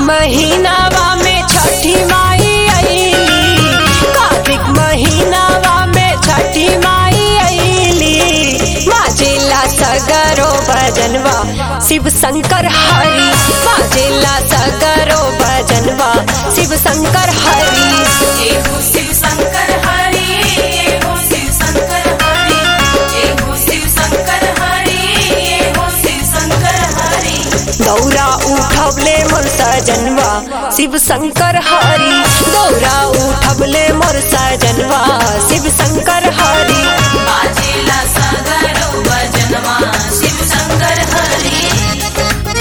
महीनावा में छठी माई आईली कार्तिक महीनावा में छठी माई आईली बाजेला सगरो भजनवा शिव शंकर हरि बाजेला सगरो भजनवा शिव शंकर हरि एगो शिव शंकर हरि एगो शिव शंकर हरि एगो शिव शंकर हरि एगो शिव शंकर हरि दौरा उठबले मोर सजनवा शिव शंकर हरि दौरा उठबले मोर सजनवा शिव शंकर हरि बाजेला सागरो भजनवा शिव शंकर हरि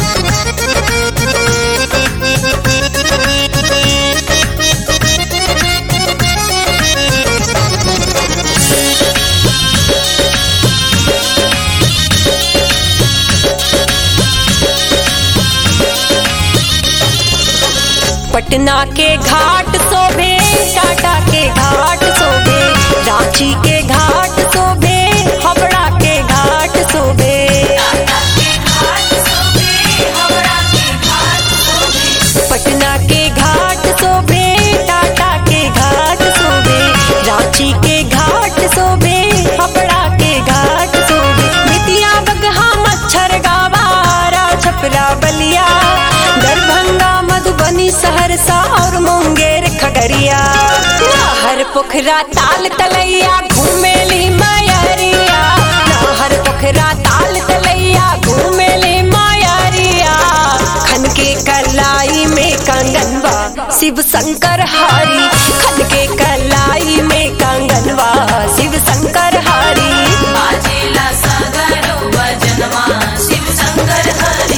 पटना के घाट शोभे टाटा के घाट शोभे रांची के घाट शोभे हावड़ा के घाट शोभे टाटा के घाट सोबे हावड़ा के घाट सोबे पटना के घाट शोभे टाटा के घाट शोभे रांची के घाट शोभे हावड़ा के घाट शोभे बेतिया बगहा मच्छर गावारा छपरा बलिया दरभंगा मधुबनी सहरसा और मुंगेर खगड़िया हर पोखरा ताल तलैया घूमेली मायरिया हर पोखरा ताल तलैया घूमेली मायरिया खन के कलाई में कंगनवा शिव शंकर हरि खन के कलाई में कंगनवा शिव शंकर हरि बाजेला सागरो भजनवा शिव शंकर हरि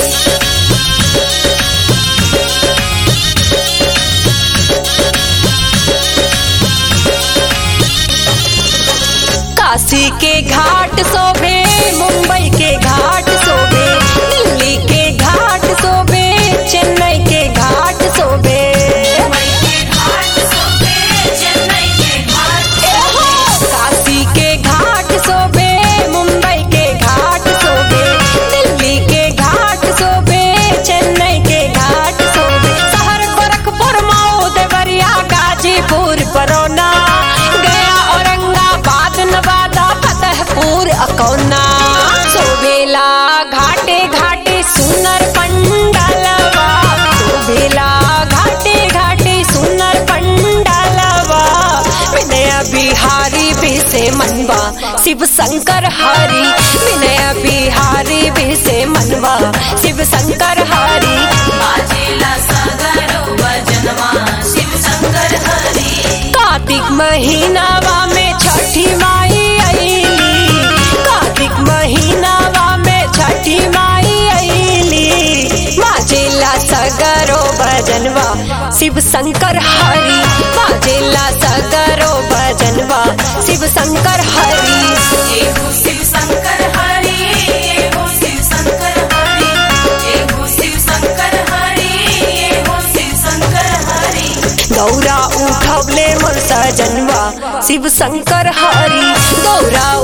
काशी के घाट शोभे मुंबई के घाट शोभे दिल्ली के घाट शोभे चेन्नई के घाट शोभे मुंबई के घाट सोबे चेन्नई के घाट काशी के घाट शोभे मुंबई के घाट शोभे दिल्ली के घाट शोभे चेन्नई के घाट शोभे शहर गोरखपुर मऊ देवरिया गाजीपुर बरौना गया औरंगाबाद नवादा फतेहपुर अकौना शोभेला घाटे घाटे सुनर पंडालवा शोभेला घाटे घाटे सुनर पंडालवा विनय बिहारी बिसे मनवा शिव शंकर हरि विनय बिहारी बिसे मनवा शिव शंकर हरि बाजेला सागरो भजनवा शिव शंकर हरि कार्तिक महीनावा में छठी माई आईली कार्तिक महीनावा में छठी माई आईली बाजेला सगरो भजनवा शिव शंकर हरि बाजेला सगरो भजनवा शिव शंकर हरि एगो शिव शंकर हरि एगो शिव शंकर हरि एगो शिव शंकर हरि एगो शिव शंकर हरि दौरा उठबले मोर सजनवा शिव शंकर हरि दौरा